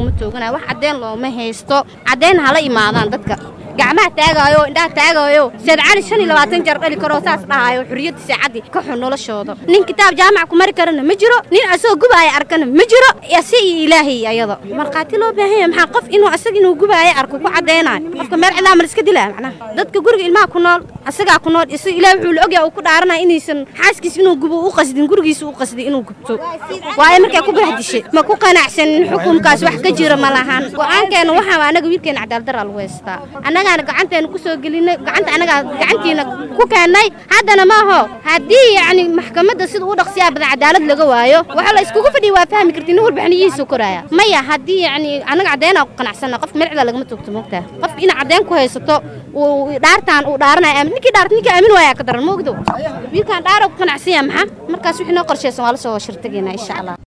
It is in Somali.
laguma tooganayo wax caddeyn looma haysto caddeyn hala imaadaan dadka gacmaha taagaayo indhaha taagaayo seed cali shan iyo labaatan jeer dhali karoo saas dhahaayo xurriyadda saacadii ka xun noloshooda nin kitaab jaamac ku mari karana ma jiro nin asagoo gubaaya arkana ma jiro ase iyo ilaahay ayada markhaati loo baahan yahay maxaa qof inuu asaga inuu gubaaya arko ku caddaynayo qofka meel cidlaa ma la iska dilaa macnaha dadka guriga ilmaha ku nool asagaa ku nool isaga ilaah wuxuu la ogyahay uu ku dhaaranaya inaysan xaaskiis inuu gubo u qasdin gurigiisa u qasday inuu gubto waayo markay ku bahdishay ma ku qanacsanin xukunkaas wax ka jira ma lahan go-aankeena waxaa anaga wiilkeena cadaaladdaraa lagu haystaa annagaana gacanteena ku soo gelinay gacanta annagaa gacantiina ku keennay haddana maaho haddii yacni maxkamadda sida u dhaqsiyaa badan cadaalad laga waayo waxa la iskugu fadhiya waa fahmi karti nin walba xaniyihiisu koraya maya haddii yacni annaga caddeynaa ku qanacsana qofka mercida lagama toogto moogtaa qof ina caddeyn ku haysato uu dhaartaan uu dhaaranaya aamin ninkii dhaarta ninkii aamin waayaa ka daran moogdo wiilkaan dhaara ku qanacsan yaha maxaa markaas wixii noo qorshaysan waa la soo shirtageynaa insha allah